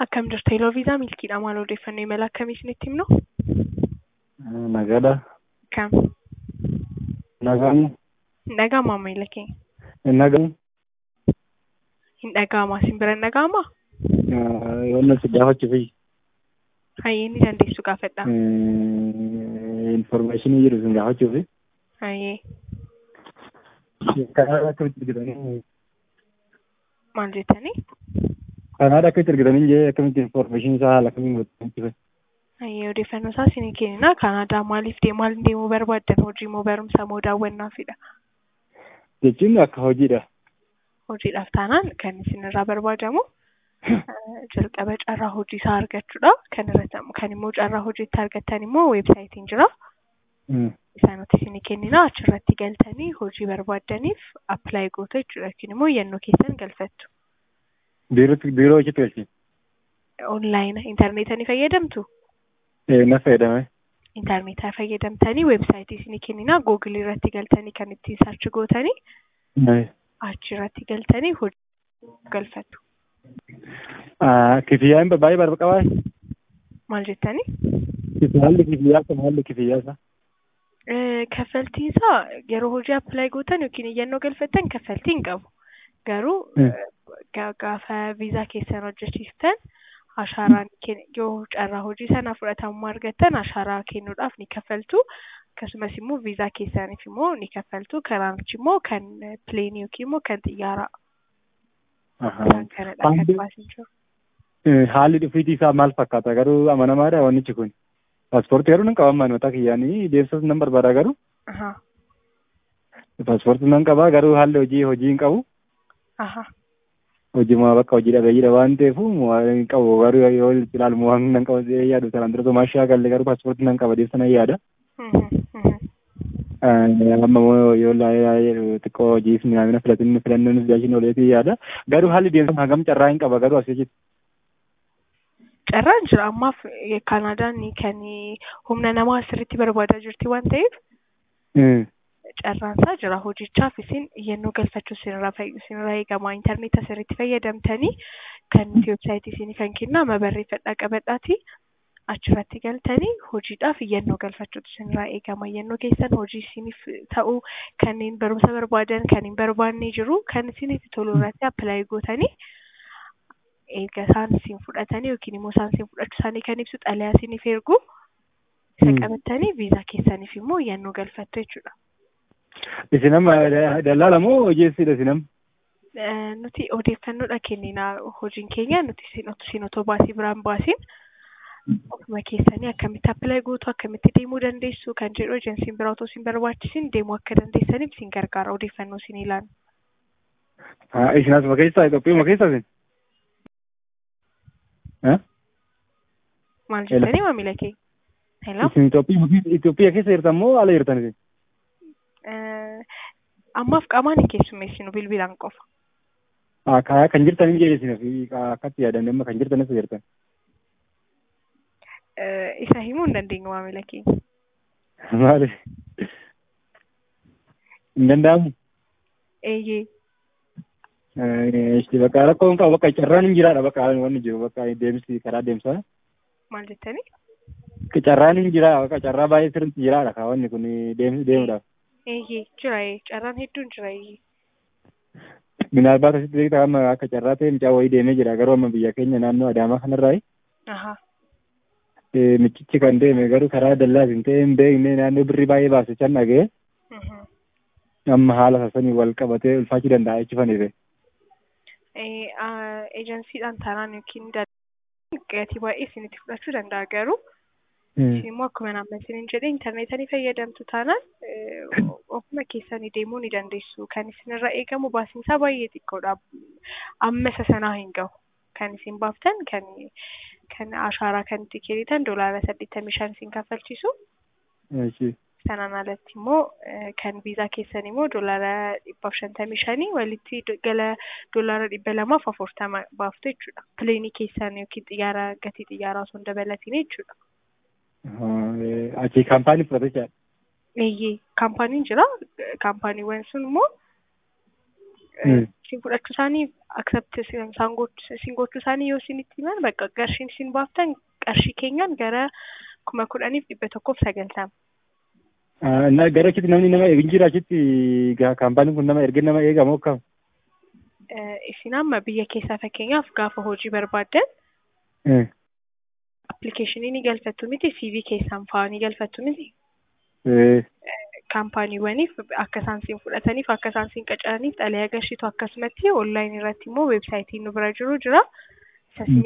Akkam jirtu Eloo Viizaa milkiidha. Maal odeeffannoo imala akkamii isinitti himnu? Nagaadha. Kam? Nagaan. Hin dhaga'amaa maamila keenya? Hin nagamu. Hin dhaga'amaa isin bira hin dhaga'amaa? Yoonna si gaafachuufi. Hayyee ni dandeessu gaafadha. Informaashinii jiru sin gaafachuufi. Hayyee Kanaadha akkamitti argitanii? maal jettanii? Kanaadha akkamitti argitanii jee akkamitti informaashinii isaa haala kamiin godhanii Hayyee odeeffannoo isaa isinii kennina. Kanaadaa maaliif deemu maal deemuu barbaaddan? Hojii moo barumsa moo daawwannaafidha? Jechuun akka hojiidha. Hojiidhaaf taanaan kan isinirraa barbaadamu jalqaba carraa hojii isaa argachuudha. Kan irratti kan immoo carraa hojiitti argattan immoo weebsaayitiin jira. Isaan nuti isinii kennina achirratti galtanii hojii barbaaddaniif appilaayi gootu jechuudha yookiin immoo yannoo keessan galfattu. Biirootti biiroo hojiitti galchi. Onlaayina intarneetaa ni fayyadamtu? Na fayyadame. Intarneetaa fayyadamtanii weebsaayitii isinii kennina googilii irratti galtanii kan ittiin sarchi gootanii achirratti galtanii hojii galfattu. Kifiyyaan baay'ee barbaqabaa. Maal jettanii? Haalli kifiyyaa kan haalli kifiyyaa isaa. Kaffaltiin isaa yeroo hojii appilaayi gootan yookiin iyyannoo galfattan kaffaltii hin qabu. Garuu gaafa viizaa keessan hojjechiistan ashaaraan yoo carraa hojii sana fudhatamummaa argattan ashaaraa kennuudhaaf ni kaffaltu. Akkasumas immoo viizaa keessaniif immoo ni kaffaltu. Kanaanichi immoo kan pileenii yookiin immoo kan xiyyaaraa. Kanadha kan baasin jiru. Haalli dhufiitii isaa maal fakkaata garuu amanamaadha wannichi kun. Paaspoortii garuu nan qaba manoota kiyyaanii deemsas nan barbaada garuu. Paaspoortii nan qaba garuu haalli hojii hojii hin qabu. Hojiima bakka hojii dhabeeyyiidha waan ta'eef hin qabu garuu yoo ilaalu waan nan qaba yaadu sanaan dura tomaashaa galle garuu paaspoortii nan qaba deemsa nan yaada. Amma yoo xiqqoo hojii mi'aamina filatin filannoon jaashin ooleetii yaada. Garuu haalli deemsa hagam carraa hin qaba garuu asii jechuudha. Carraan jira ammaaf Kaanaadaan kan humna namaa asirratti barbaadaa jirti waan ta'eef carraan isaa jira hojichaaf isin iyyannoo galfachuu isinirraa eegama intarneeta asirratti fayyadamtanii kan weebsaayitii isinii kan kennaa mabarreeffadhaa qabadhaati achirratti galtanii hojiidhaaf iyyannoo galfachuutu isinirraa eegama iyyannoo keessan hojii isiniif ta'u kanneen barumsa barbaadan kan hin barbaanne jiru kan isinitti tolu irratti appilaayi gootanii erga isaan isin fudhatanii yookiin immoo isaan isin fudhachuu isaanii kan ibsu xalayaa isiniif ergu isa qabattanii viizaa keessaniif immoo iyyannoo galfattu jechuudha. Isin amma dallaala moo hojiisidha isin amma? Nuti odeeffannoodha kennina hojiin keenya nuti isin otoo baasii biraan baasin ofuma keessanii akkamitti appilaayi gootu akkamitti deemuu dandeessu kan jedhu ejensiin biraa otoo isin barbaachisin deemuu akka dandeessaniif isin gargaara odeeffannoo isin ilaanu. Isin asuma keessaa Itoophiyauma keessaa isin? Maal jettanii maamila kee? Hello? Isin Itoophiyaa keessa jirtan moo ala jirtan isin? Ammaaf qaamaan hin keessummeessinu bilbilaan qofa. Kan jirtan hin jedhe akkatti yaadan amma kan jirtan isa jirtan. Isa himuu hin dandeenyu maamila keenya. Maali? Hin danda'amu? Eeyyee. Isti bakka rakkoon qabu bakka carraan hin jiraadha bakka wanni jiru bakka deemsi karaa deemsaa. Maal jettanii? Carraan hin jiraa bakka carraa baay'ee sirriitti jiraadha ka wanni kun deemuudhaaf. Eeyyee jira carraan hedduun jira eeyyee. Minaalbaat asitti beektaa amma akka carraa ta'e mucaa wayii deemee jira garuu amma biyya keenya naannoo Adaamaa kanarraayi. Michichi kan deeme garuu karaa dallaas hin ta'e hin beekne naannoo birrii baay'ee baase can dhaga'e. Amma haala sasanii wal qabatee ulfaachuu danda'a jechi faniife. Ejensiidhaan taanaan yookiin gatii baay'ee isinitti fudhachuu danda'a garuu isin immoo akkuma nama isiniin jedhe intarneeta ni fayyadamtu taanaan ofuma keessanii deemuu ni dandeessu. Kan isinirraa eegamu baasiin isaa baay'ee xiqqoodha. Amma isa sanaa hin gahu. Kan isin baaftan kan kan ashaaraa kan itti kennitan doolaara saddeettamii shan isin kaffalchiisu. Sanaan alatti immoo kan viizaa keessan immoo doolaara dhibbaaf shantamii shanii walitti gala doolaara dhibba lamaaf afurtama baaftu jechuudha. Pileenii keessan yookiin xiyyaara gatii xiyyaaraa osoo hin dabalatiin jechuudha. Achi kaampaanii fudhatechaa. Eeyyee kaampaaniin jira. Kaampaaniiwwan sun immoo Mm. Isin fudhachuu isaanii accept isaan gochuu isin gochuu isaanii yoo isinitti himan bakka qarshiin isin baaftan qarshii keenyaan gara kuma kudhaniif dhibba tokkoof sagaltama. Ah, na gara achitti namni nama eegin jira achitti gaa kaampaaniin kun nama ergee nama eegamoo akkam? Eh, Isin amma biyya keessaa fakkeenyaaf gaafa hojii barbaaddan Eh, appilikeeshinii ni galfattu miti CV keessaan fa'aa ni galfattu miti. eh, kaampaaniiwwaniif akka isaan siin fudhataniif akka isaan siin qacaraniif xalee agarsiitu akkasumatti onlaayinii irratti immoo weebsaayitiin nu bira jiru jira. Isa